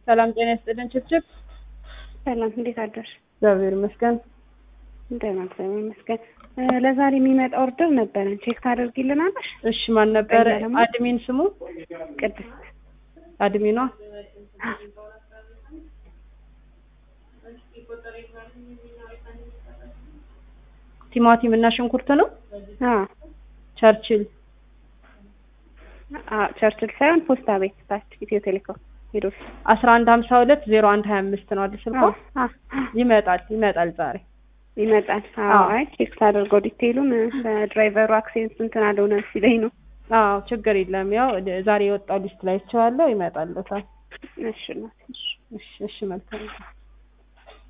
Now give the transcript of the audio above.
ሰላም ጤና ይስጥልን። ችብችብ ሰላም እንዴት አደርሽ? እግዚአብሔር ይመስገን። ደህና እግዚአብሔር ይመስገን። እ ለዛሬ የሚመጣ ኦርደር ነበረን ቼክ ታደርጊልናለሽ? እሺ ማን ነበረ ቀኛ ደግሞ? አድሚን ስሙ? ቅድስት አድሚኗ ቲማቲም እና ሽንኩርት ነው። አ ቸርችል አ ቸርችል ሳይሆን ፖስታ ቤት ታች ኢትዮ ቴሌኮም ሄዶ አስራ አንድ ሀምሳ ሁለት ዜሮ አንድ ሀያ አምስት ነው አይደል ስልኳ? አ ይመጣል ይመጣል ዛሬ ይመጣል። አዎ አዎ። አይ ቼክ ታደርገው ዲቴይሉን ለድራይቨሩ አክሴንት እንትን አልሆነ ሲለኝ ነው። አዎ ችግር የለም። ያው ዛሬ የወጣው ሊስት ላይ ይችዋለሁ ይመጣልታል። እሺ እናቴ እሺ እሺ እሺ መልካም